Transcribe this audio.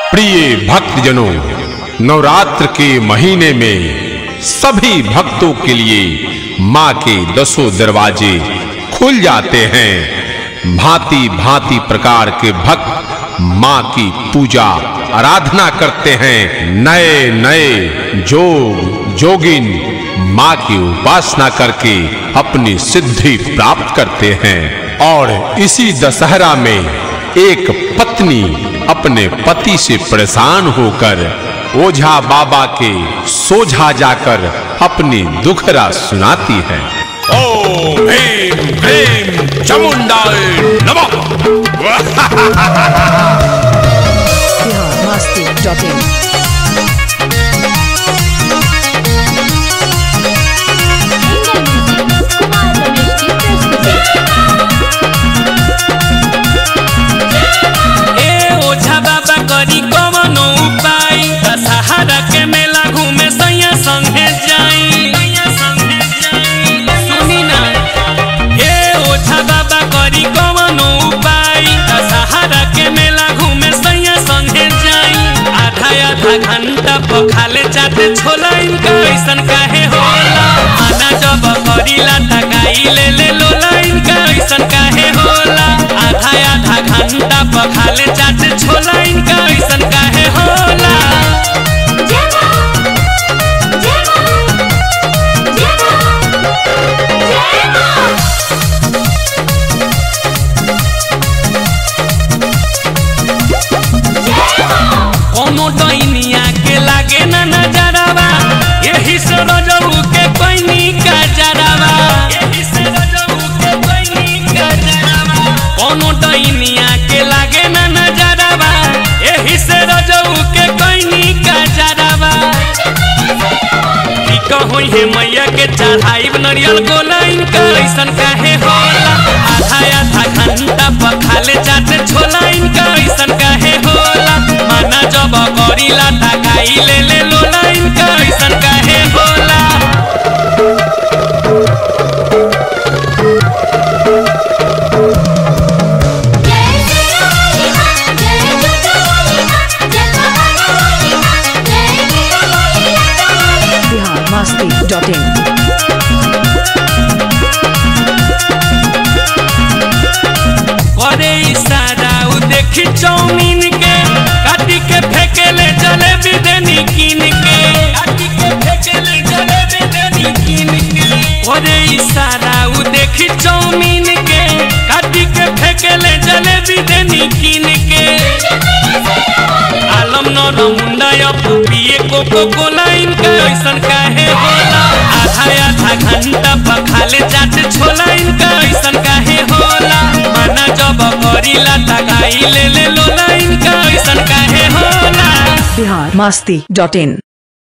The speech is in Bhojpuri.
प्रिय भक्तजनों नवरात्र के महीने में सभी भक्तों के लिए माँ के दसों दरवाजे खुल जाते हैं भांति भांति प्रकार के भक्त माँ की पूजा आराधना करते हैं नए नए जोग जोगिन माँ की उपासना करके अपनी सिद्धि प्राप्त करते हैं और इसी दशहरा में एक पत्नी अपने पति से परेशान होकर ओझा बाबा के सोझा जाकर अपनी दुखरा सुनाती है ओम ह्रीम क्लीम चामुंडाय नमः biharmasti.in कुमार रमेश की प्रस्तुति ए ओझा बाबा करी कवनो उपाय दशहरा के मेला घूमे सैया संगे जाई सुनी ना ए ओझा बाबा करी कवनो उपाय दशहरा के मेला घूमे सैया संगे जाई आधा आधा घंटा पखाले जाते छोला इनका ऐसन काहे होला आना जब करीला तकाई ले ले लोला इनका ऐसन काहे होला आधा आधा घंटा पखाले जाते छोला इनका ऐसन काहे होला जय मां जय मां जय मां जय मां जय मां कोनो डैनिया के लागे ना नजरवा यही से रजऊ के कोइनी का जरवा यही से रजऊ के कोइनी का जरवा कोनो डैनिया के लागे ना नजरवा यही से रजऊ के कोइनी का जरवा ई कहोई है मैया के चढ़ाई नरियल गोला इनका ऐसन काहे होला आधा आधा घंटा पखाले जाते छोला इनका ऐसन काहे होला माना जब करीला तकाई ले ले लोला इनका ऐसन काहे होला जय श्री राम जय जगदम्बे जय महाकाली जय वीरभद्र biharmasti.in करे इशारा उ देखी चौमीन के काटी के फेंकेले जलेबी देनी कीन के काटी के फेंकेले जलेबी देनी कीन के करे इशारा उ देखी चौमीन के काटी के फेंकेले जलेबी देनी कीन के आलम नर मुंडा या पिए कोको कोला इनका ऐसन काहे होला आधा आधा घंटा पखाले जाते छोला इनका ऐसन काहे होला माना जब करीला तकाई ले ले लोला इनका ऐसन काहे होला biharmasti.in